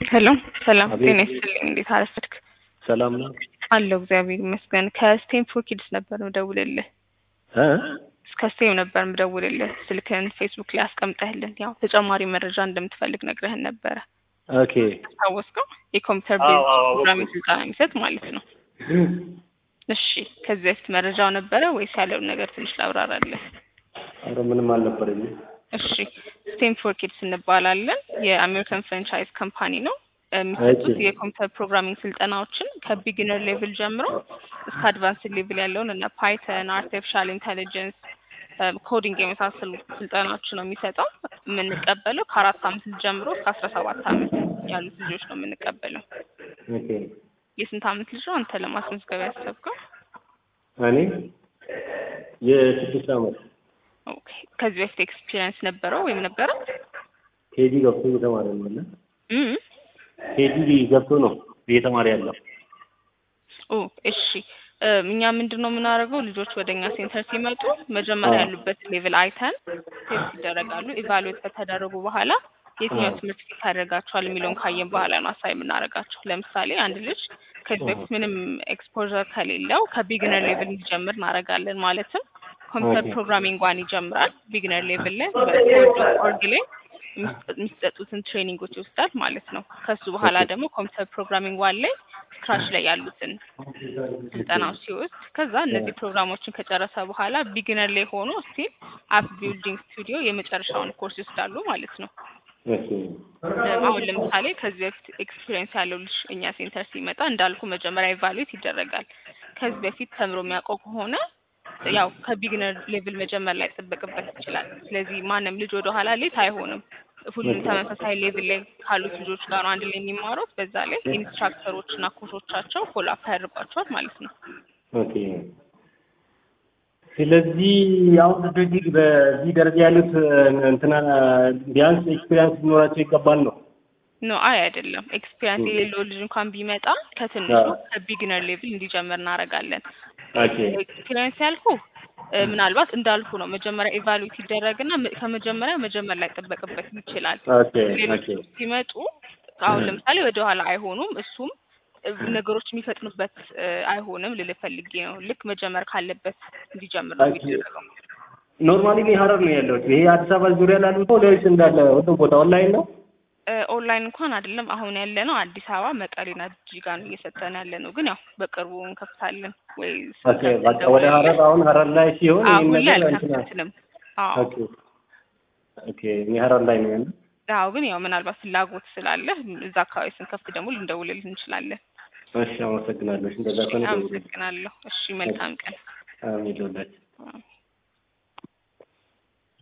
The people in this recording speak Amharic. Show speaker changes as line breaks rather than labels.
ሄሎ ሰላም
አቤት።
ጤና ይስጥልኝ። እንዴት አረፈድክ?
ሰላም ነው
አለሁ እግዚአብሔር ይመስገን። ከስቴንፎር ኪድስ ነበር ምደውልልህ።
እ
ከስቴም ነበር ምደውልልህ። ስልክህን ፌስቡክ ላይ አስቀምጠህልን ያው ተጨማሪ መረጃ እንደምትፈልግ ነግረህን ነበረ።
ኦኬ
ታወስከው? የኮምፒውተር
አዎ፣
ቤዝ
አዎ፣ አወቅኩት።
ፕሮግራሚንግ ስልጠና የሚሰጥ ማለት ነው። እሺ ከዚህ በፊት መረጃው ነበረ ወይስ ያለውን ነገር ትንሽ ላብራራለህ?
ኧረ ምንም አልነበረኝም።
እሺ ስቴንፎር ኪድስ እንባላለን። የአሜሪካን ፍራንቻይዝ ካምፓኒ ነው። የሚሰጡት
እሺ።
የኮምፒውተር ፕሮግራሚንግ ስልጠናዎችን ከቢጊነር ሌቭል ጀምሮ እስከ አድቫንስ ሌቭል ያለውን እና ፓይተን፣ አርቲፊሻል ኢንቴሊጀንስ፣ ኮዲንግ የመሳሰሉ ስልጠናዎች ነው የሚሰጠው። የምንቀበለው ከአራት አመት ልጅ ጀምሮ እስከ አስራ ሰባት አመት ያሉት ልጆች ነው የምንቀበለው።
ኦኬ
የስንት አመት ልጅ ነው አንተ ለማስመዝገብ ያሰብከው?
እኔ የስድስት ዓመት
ኦኬ ከዚህ በፊት ኤክስፒሪየንስ ነበረው ወይም ነበረ?
ኬጂ ገብቶ እየተማረ ነው አለ
እም
ኬጂ ገብቶ ነው እየተማረ ያለው።
ኦ እሺ እም፣ እኛ ምንድን ነው የምናደርገው ልጆች ወደ እኛ ሴንተር ሲመጡ መጀመሪያ
አዎ።
ያሉበት ሌቭል አይተን ቴስት ይደረጋሉ። ኢቫሉዌት ከተደረጉ በኋላ የትኛው
አዎ።
ትምህርት ፊት ያደርጋቸዋል የሚለውን ካየን በኋላ ነው አሳይ የምናደርጋቸው። ለምሳሌ አንድ ልጅ ከዚህ በፊት ምንም ኤክስፖዠር ከሌለው ከቢግነር ሌቭል እንዲጀምር እናደርጋለን። ማለትም ኮምፒውተር
ኦኬ።
ፕሮግራሚንግ ዋን ይጀምራል። ቢግነር ሌቭል ላይ በኮድ ኦርግ ላይ የሚሰጥ- የሚሰጡትን ትሬኒንጎች ይወስዳል ማለት ነው። ከሱ በኋላ
ኦኬ።
ደግሞ ኮምፒውተር ፕሮግራሚንግ ዋን ላይ ስክራች ላይ ያሉትን ስልጠናዎች ሲወስድ ከዛ እነዚህ ፕሮግራሞችን ከጨረሰ በኋላ ቢግነር ላይ ሆኖ ስቲል አፕ ቢልዲንግ ስቱዲዮ የመጨረሻውን ኮርስ ይወስዳሉ ማለት ነው።
ኦኬ
እም፣ አሁን ለምሳሌ ከዚህ በፊት ኤክስፒሪየንስ ያለው ልጅ እኛ ሴንተር ሲመጣ እንዳልኩ መጀመሪያ ኢቫሉዌት ይደረጋል። ከዚህ በፊት ተምሮ የሚያውቀው ከሆነ ያው ከቢግነር ሌቭል መጀመር ላይ ይጠበቅበት ይችላል። ስለዚህ ማንም ልጅ ወደ ኋላ ሌት አይሆንም። ሁሉም ተመሳሳይ ሌቭል ላይ ካሉት ልጆች ጋር ነው አንድ ላይ የሚማሩት። በዛ ላይ ኢንስትራክተሮች እና ኮቾቻቸው ፎሎ አፕ ያደርጓቸዋል ማለት ነው።
ኦኬ። ስለዚህ አሁን ልጆች በዚህ ደረጃ ያሉት እንትና ቢያንስ ኤክስፔሪንስ ሊኖራቸው ይገባል ነው።
ኖ አይ አይደለም። ኤክስፒሪያንስ የሌለው ልጅ እንኳን ቢመጣ ከትንሹ
አዎ።
ከቢግነር ሌቭል እንዲጀምር እናደርጋለን።
ኦኬ
ኤክስፒሪየንስ ያልኩ እ፣ ምናልባት እንዳልኩ ነው መጀመሪያ ኢቫሉዌት ይደረግና መ- ከመጀመሪያ መጀመር ላይ ጠበቅበት ይችላል።
ኦኬ
ሌሎች
ኦኬ
ሲመጡ አሁን
እ።
ለምሳሌ ወደ ኋላ አይሆኑም። እሱም እ፣ ነገሮች የሚፈጥኑበት እ፣ አይሆንም ልልህ ፈልጌ ነው። ልክ መጀመር ካለበት እንዲጀምር ነው
ኦኬ።
የሚደረገው።
ኖርማሊ እኔ ሀረር ነው ያለሁት። ይሄ አዲስ አበባ ዙሪያ ላሉት ነው ወይስ እንዳለ ሁሉም ቦታ ኦንላይን ነው?
እ፣ ኦንላይን እንኳን አይደለም አሁን ያለ ነው አዲስ አበባ መቀሌና ጅጅጋ ነው እየሰጠን ያለ ነው። ግን ያው በቅርቡ እንከፍታለን ወይ
ኦኬ በቃ ወደ ሀረር አሁን ሀረር ላይ ሲሆን ይሄን
አሁን ላይ
ነገር እንትና
አልከፍትንም። አዎ
ኦኬ ኦኬ እኔ ሀረር ላይ ነው ያለው።
አዎ ግን ያው ምናልባት ፍላጎት ስላለ እዛ አካባቢ ስንከፍት ደግሞ ልንደውልልህ እንችላለን።
እሺ አመሰግናለሁ። እሺ እንደዛ ከሆነ ደውልልኝ።
አመሰግናለሁ። እሺ መልካም ቀን።
አሜን ይሁንላችሁ።